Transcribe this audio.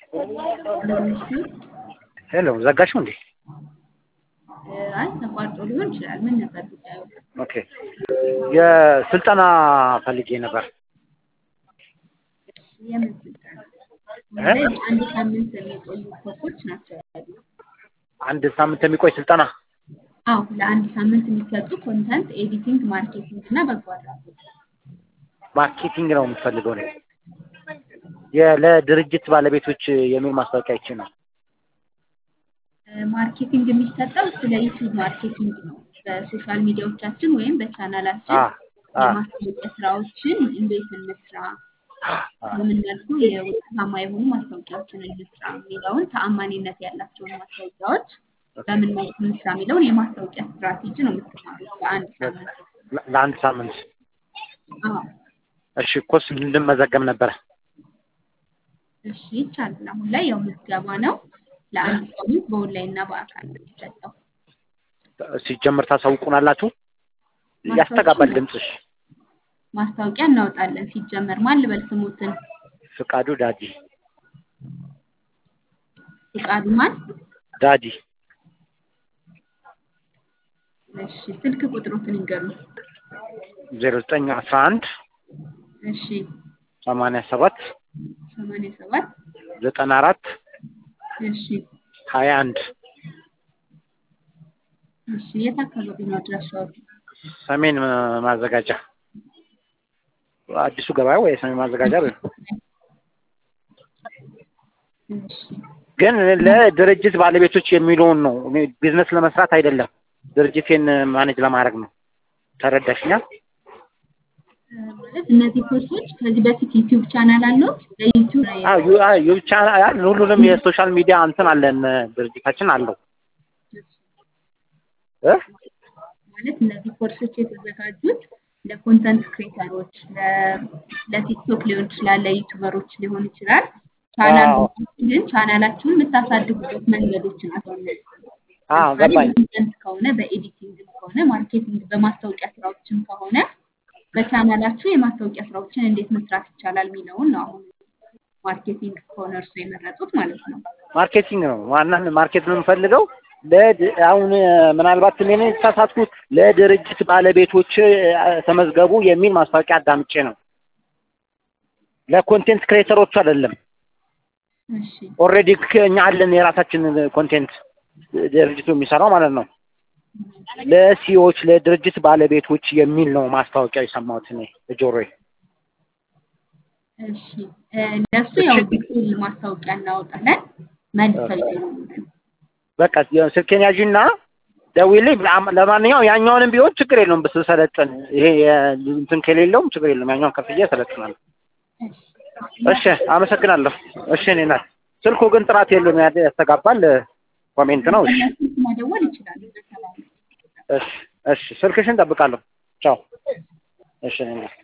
ሄሎ ዘጋሽው እንዴ? አይ ተቋርጦ ሊሆን ይችላል። ምን ነበር ጉዳዩ? ኦኬ የስልጠና ፈልጌ ነበር። የምን ስልጠና? እ? አንድ ሳምንት የሚቆዩ ኮርሶች ናቸው ያሉት። አንድ ሳምንት የሚቆይ ስልጠና አዎ ለአንድ ሳምንት የሚሰጡ ኮንተንት ኤዲቲንግ፣ ማርኬቲንግ እና በጎ አድራጎት። ማርኬቲንግ ነው የምትፈልገው ነው? የ- ለድርጅት ባለቤቶች የሚል ማስታወቂያ ይቺ ነው። እ፣ ማርኬቲንግ የሚሰጠው ስለ ዩቲዩብ ማርኬቲንግ ነው። በሶሻል ሚዲያዎቻችን ወይም በቻናላችን አ አ የማስታወቂያ ስራዎችን እንዴት እንስራ፣ አ በምን መልኩ የውጤታማ የሆኑ ማስታወቂያዎችን እንስራ የሚለውን ተአማኒነት ያላቸውን ማስታወቂያዎች በምን መልኩ እንስራ የሚለውን የማስታወቂያ ስትራቴጂ ነው የምትማሩት በአንድ ሳምንት። ለ- ለአንድ ሳምንት አዎ እሺ ኮርስ እንድመዘገብ ነበረ። እሺ ይቻላል። አሁን ላይ ያው ምዝገባ ነው። ለአንድ ሳምንት በኦንላይን እና በአካል ነው የሚሰጠው። ሲጀምር ታሳውቁናላችሁ? ያስተጋባል ድምፅሽ። ማስታወቂያ እናወጣለን። ሲጀመር ማን ልበል ስሙትን? ፍቃዱ ዳዲ ፍቃዱ ማን? ዳዲ እሺ ስልክ ቁጥሮትን ይንገሩን። ዜሮ ዘጠኝ አስራ አንድ እሺ ሰማንያ ሰባት ሰማንያ ሰባት ዘጠና አራት እሺ ሀያ አንድ እሺ የት አካባቢ ነው አድራሻው? ሰሜን ማዘጋጃ አዲሱ ገበያ ወይ ሰሜን ማዘጋጃ በይው። እሺ ግን ለድርጅት ባለቤቶች የሚለውን ነው። እኔ ቢዝነስ ለመስራት አይደለም፣ ድርጅቴን ማኔጅ ለማድረግ ነው። ተረዳሽኛል? እ፣ ማለት እነዚህ ኮርሶች ከዚህ በፊት ዩቲዩብ ቻናል አለው ለዩቲዩብ ላይ አዎ ዩ- አዎ፣ ዩ- ብቻ ሁሉንም የሶሻል ሚዲያ እንትን አለን ድርጅታችን አለው እ ማለት እነዚህ ኮርሶች የተዘጋጁት ለኮንተንት ክሬተሮች ለቲክቶክ ሊሆን ይችላል፣ ለዩቱበሮች ሊሆን ይችላል። ቻናል አዎ። ግን ቻናላችሁን የምታሳድጉበት መንገዶች ናቸው። እነዚህ አዎ ለምሳሌ ገባኝ። በኮንተንት ከሆነ በኤዲቲንግም ከሆነ ማርኬቲንግ በማስታወቂያ ስራዎችም ከሆነ በቻናላችሁ የማስታወቂያ ስራዎችን እንዴት መስራት ይቻላል የሚለውን ነው አሁን ማርኬቲንግ ከሆነ እርሱ የመረጡት ማለት ነው። ማርኬቲንግ ነው ዋና ማርኬት ነው የምፈልገው። ለድ- አሁን ምናልባት እኔ ነኝ የተሳሳትኩት ለድርጅት ባለቤቶች አ፣ ተመዝገቡ የሚል ማስታወቂያ አዳምጬ ነው። ለኮንቴንት ክሬተሮች አይደለም። እሺ ኦልሬዲ እኛ አለን የራሳችን ኮንቴንት ድርጅቱ የሚሰራው ማለት ነው። ለሲዎች ለድርጅት ባለቤቶች የሚል ነው ማስታወቂያ የሰማሁት እኔ በጆሮዬ። እሺ እ፣ ለእሱ ያው ዲቴል ማስታወቂያ እናወጣለን መልሰው ይደውሉልን። በቃ ስልኬን ያዥና ደውዪልኝ። ለአም- ለማንኛውም ያኛውንም ቢሆን ችግር የለውም ብስሰለጥን፣ ይሄ የ- እንትን ከሌለውም ችግር የለውም። ያኛውን ከፍዬ ሰለጥናለሁ። እሺ እሺ አመሰግናለሁ። እሺ እኔ ናት። ስልኩ ግን ጥራት የለውም፣ ያ- ያስተጋባል። ኮሜንት ነው። እሺ ስልክ መደወል ይችላሉ። በሰላም እሺ እሺ፣ ስልክሽን ጠብቃለሁ። ቻው። እሺ እኔ ናት።